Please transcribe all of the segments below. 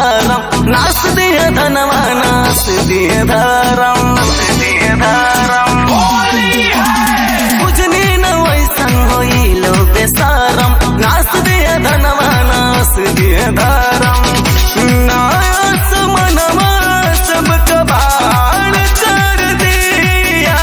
धारम नास दिए धनवा नास दिए धारम दिए धारम बुझनी न वैसन होई लो बेसारम नास दिए धनवा नास दिए धारम नास मनवा सब कबाड़ कर दिया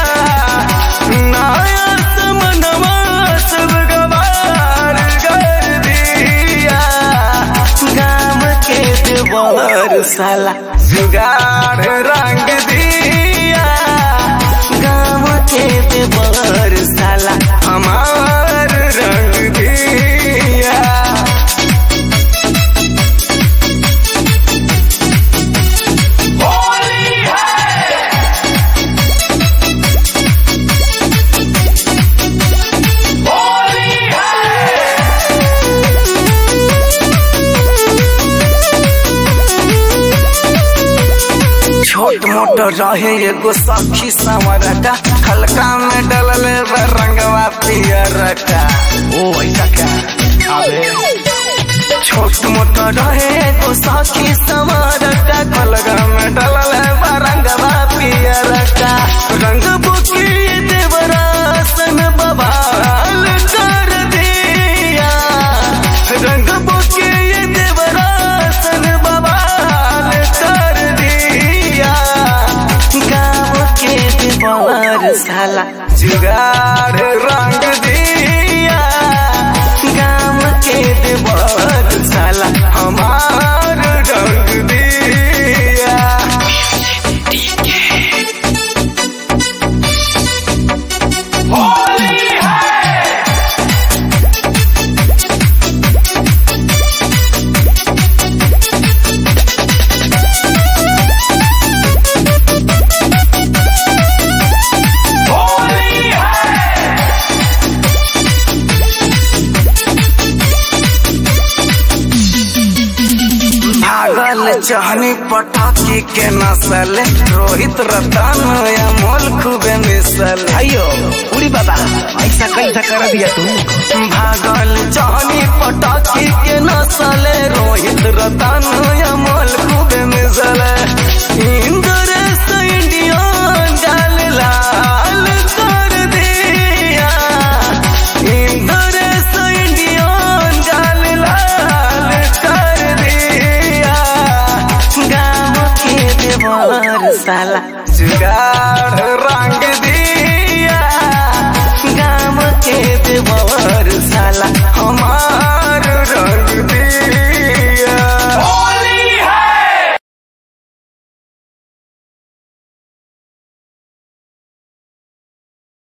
नास मनवा सब कबाड़ कर दिया गाम के देवर साला जुगाड़ रंग दिया गाम के देवर साला हमार रंग दिया छोट मोट रहे एगो सखी संवरका हल्का में डलल बा रंगवा पियर का ओ ऐसा क्या अबे छोट मोट रहे एगो सखी संवरका हल्का में डलल बा रंगवा पियर का रंग बुकी देवरासन बबाल कर दिया रंग बुकी देवरासन बबाल कर दिया गाँव के देवर साला जुगाड़ रंग दिया गाँव के देवर साला हमार रंग दिया भागल चहनी पटाखी के नसल रोहित रतन अमोल खूबे मिसल अयो उड़ी बाबा ऐसा कैसा कर दिया तू भागल चहनी पटाखी के नसल रोहित रतन अमोल खूबे मिसल इंद्रेश इंडियन डाल लाल कर दिया इंद्रेश इंडियन डाल लाल कर दिया गाँव के देवर साला जुगाड़ रंग दिया गाँव के देवर साला हमार